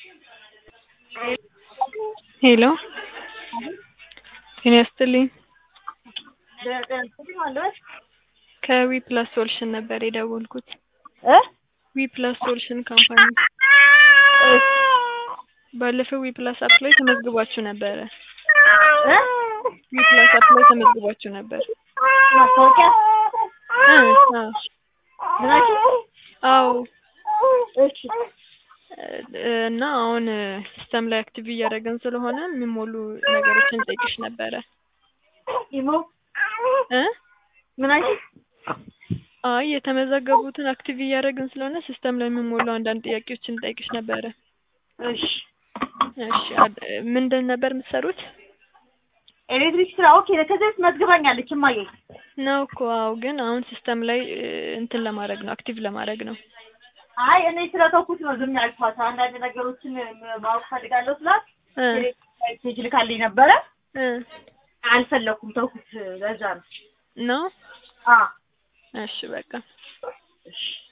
ሄሎ ጤና ይስጥልኝ ከዊ ፕላስ ሶሉሽን ነበር የደወልኩት እ ዊ ፕላስ ሶሉሽን ካምፓኒ ባለፈው ዊ ፕላስ አፕ ላይ ተመዝግባችሁ ነበረ እ ዊ ፕላስ አፕ ላይ ተመዝግባችሁ ነበር ማስታወቂያ እ አዎ ምናችሁ? አዎ እሺ እ እና አሁን ሲስተም ላይ አክቲቭ እያደረግን ስለሆነ የሚሞሉ ነገሮችን ጠይቅሽ ነበረ ኢሞ እ ምናችሁ? አይ የተመዘገቡትን አክቲቭ እያደረግን ስለሆነ ሲስተም ላይ የሚሞሉ አንዳንድ ጥያቄዎችን ጠይቅሽ ነበረ እሺ እሺ አድ- ምንድን ነበር የምትሰሩት ኤሌክትሪክ ስራ ኦኬ። ከዚህ በፊት መዝግባኛለች እማዬ። ነው እኮ አዎ ግን አሁን ሲስተም ላይ እ, እንትን ለማድረግ ነው አክቲቭ ለማድረግ ነው አይ እኔ ስለተውኩት ነው ዝም ያልኳት። አንዳንድ ነገሮችን ማወቅ ፈልጋለሁ ስላት እ ሜሴጅ ልካልኝ ነበረ። እ አልፈለኩም፣ ተውኩት። ለዛ ነው። ነው አ እሺ በቃ እሺ